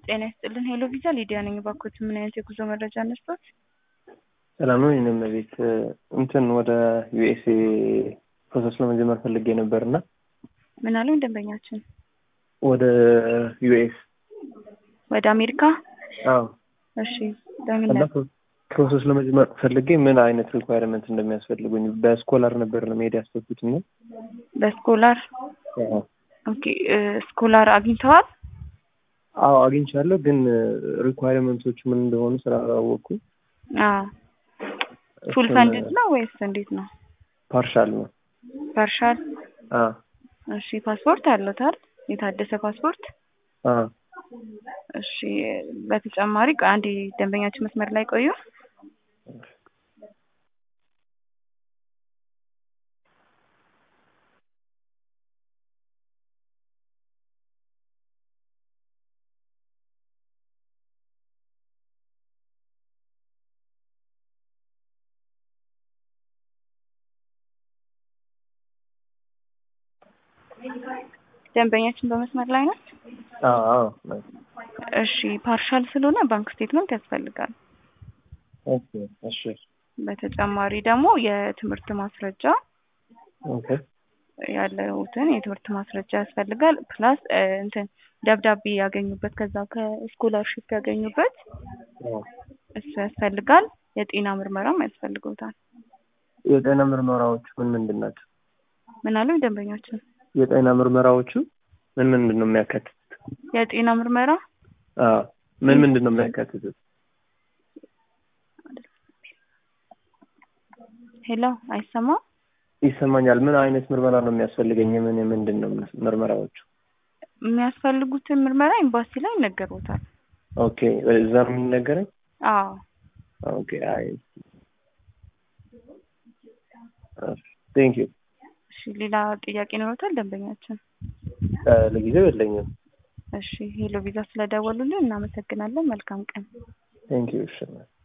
ጤና ይስጥልን ሄሎ ቪዛ ሊዲያ ነኝ። እባክዎት ምን አይነት የጉዞ መረጃ ነስቶት? ሰላም ነው። እኔም ቤት እንትን ወደ ዩኤስኤ ፕሮሰስ ለመጀመር ፈልጌ ነበር እና ምን አሉኝ ደንበኛችን? ወደ ዩኤስ ወደ አሜሪካ? አዎ እሺ ለምን እና ፕሮሰስ ለመጀመር ፈልጌ ምን አይነት ሪኳይርመንት እንደሚያስፈልጉኝ በስኮላር ነበር ለመሄድ ያሰብኩት እና በስኮላር አዎ ኦኬ ስኮላር አግኝተዋል? አዎ አግኝቻለሁ፣ ግን ሪኳይርመንቶቹ ምን እንደሆኑ ስላላወቅኩ አዎ ፉል ፈንድድ ነው ወይስ እንዴት ነው? ፓርሻል ነው። ፓርሻል አዎ እሺ ፓስፖርት አለታል? የታደሰ ፓስፖርት? አዎ እሺ በተጨማሪ ቆይ አንዴ ደንበኛችን መስመር ላይ ቆዩ። ደንበኛችን በመስመር ላይ ናት። አዎ አዎ እሺ ፓርሻል ስለሆነ ባንክ ስቴትመንት ያስፈልጋል። ኦኬ እሺ በተጨማሪ ደግሞ የትምህርት ማስረጃ ኦኬ ያለውትን የትምህርት ማስረጃ ያስፈልጋል። ፕላስ እንትን ደብዳቤ ያገኙበት ከዛ ከስኮላርሽፕ ያገኙበት አዎ እሱ ያስፈልጋል። የጤና ምርመራም ያስፈልገውታል። የጤና ምርመራዎቹ ምን ምንድን ናቸው? ምን አሉኝ ደንበኛችን? የጤና ምርመራዎቹ ምን ምንድን ነው የሚያካትቱት? የጤና ምርመራ አዎ ምን ምንድን ነው የሚያካትቱት? ሄሎ አይሰማም? ይሰማኛል። ምን አይነት ምርመራ ነው የሚያስፈልገኝ? ምን ምንድን ነው ምርመራዎቹ? የሚያስፈልጉትን ምርመራ ኤምባሲ ላይ ይነገሩታል። ኦኬ እዛ ነው የሚነገረኝ? አዎ ኦኬ አይ ቴንክ ዩ። እሺ ሌላ ጥያቄ ኖሮታል ደንበኛችን? ለጊዜው የለኝም። እሺ ሄሎ ቪዛ ስለደወሉልን እናመሰግናለን። መልካም ቀን። ቴንክ ዩ። እሺ